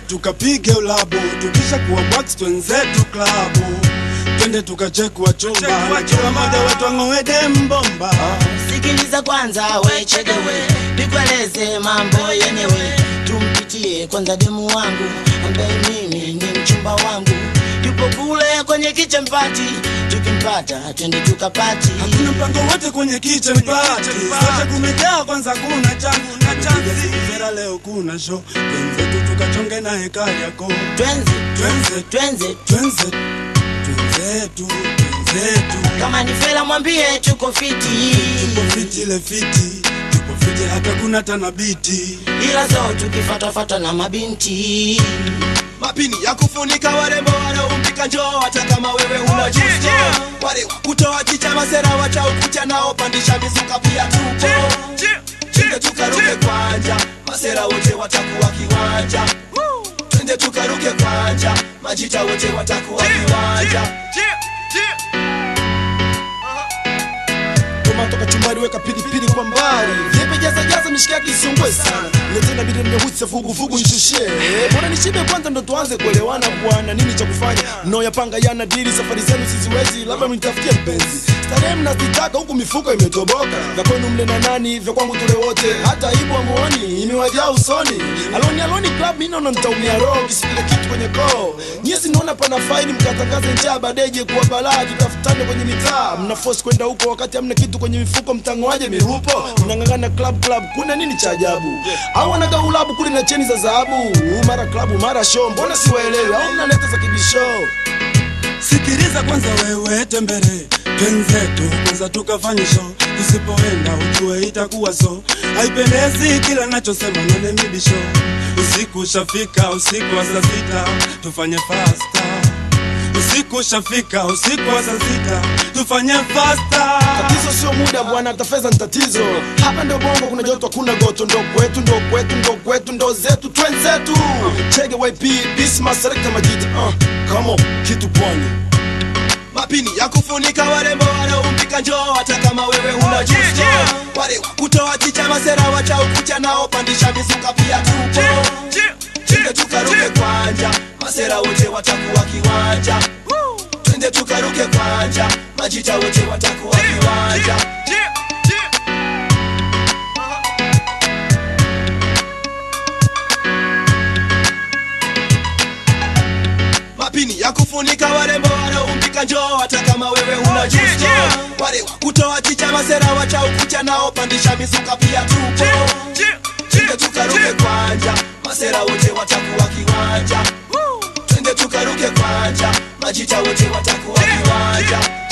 tukapige ulabu tukisha kuwa box twenzetu klabu twende tukachekwa chumba na kila mmoja wetu ang'owede mbomba sikiliza kwanza wechedewe nikueleze mambo yenyewe tumpitie kwanza demu wangu ambaye mimi ni mchumba wangu yupo kule kwenye kichempati tukimpata twende tukapati hakuna mpango wote kwenye kitchen party sote kumejaa kwanza kuna changu na chanzi vera leo kuna show twenzetu tukachonge na hekali yako twenze twenze twenze twenze twenzetu twenzetu kama ni fela mwambie tuko fiti tupo fiti ile fiti tupo fiti hata kuna tanabiti ila zo tukifatafata na mabinti mapini ya kufunika warembo wanaompika njoo hata kama wewe una justo wale wa kutoa chicha masera wacha ukucha nao pandisha mizuka pia tupo twende tukaruke kwanja masera wote watakuwa kiwanja twende tukaruke kwanja majita wote watakuwa kiwanja Toma toka chumbani weka pilipili kwa mbali Vipi jaza jaza mishikaki isungwe sana Letena bidi mmehutsa fugu fugu nishushe Mbona nishibe kwanza ndo tuanze kuelewana bwana Nini cha kufanya no yapanga yana dili Safari zenu siziwezi labda mnitafutie mpenzi Starehe mnazitaka huku mifuko imetoboka Vya kwenu mle na nani vya kwangu tule wote Hata ibu amuoni imewajaa usoni Aloni aloni club mimi naona nitaumia roho Kisipile kitu kwenye koo Nyesi naona pana faini mkatangaze njaa badeje kuwa balaa Tutafutane kwenye mitaa Mna force kwenda huko wakati hamna kitu kwenye mifuko mtangoaje mirupo mnang'ang'ana club club kuna nini cha ajabu au wanaga ulabu kule na cheni za dhahabu mara klabu mara show mbona siwaelewi au mnaleta za kibisho sikiliza kwanza wewe tembere twenzetu kwanza tukafanye show tusipoenda ujue itakuwa so haipendezi kila nachosema none mibisho usiku ushafika usiku wa saa sita tufanye fasta usiku ushafika usiku wa saa sita tufanye fasta tatizo sio muda bwana hata fedha ni tatizo hapa ndio bongo kuna joto kuna goto ndo kwetu ndo kwetu ndo kwetu ndo zetu twenzetu chege yp bisma selekta majita uh, come on kitu pwani mapini ya kufunika warembo wanaompika njoo hata kama wewe una justo wale wa kutoa chicha masera wacha ukucha nao pandisha mizuka pia tupo twende tukaruke kwanja masera wote watakuwa kiwanja twende tukaruke kwanja majita wote watakuwa kiwanja mapini ya kufunika warembo wanaompika njoo hata kama wewe una justo wale wa kutoa chicha masera wacha ukucha nao pandisha mizuka pia tupo twende tukaruke kwanja masera wote watakuwa kiwanja twende tukaruke kwanja majita wote watakuwa kiwanja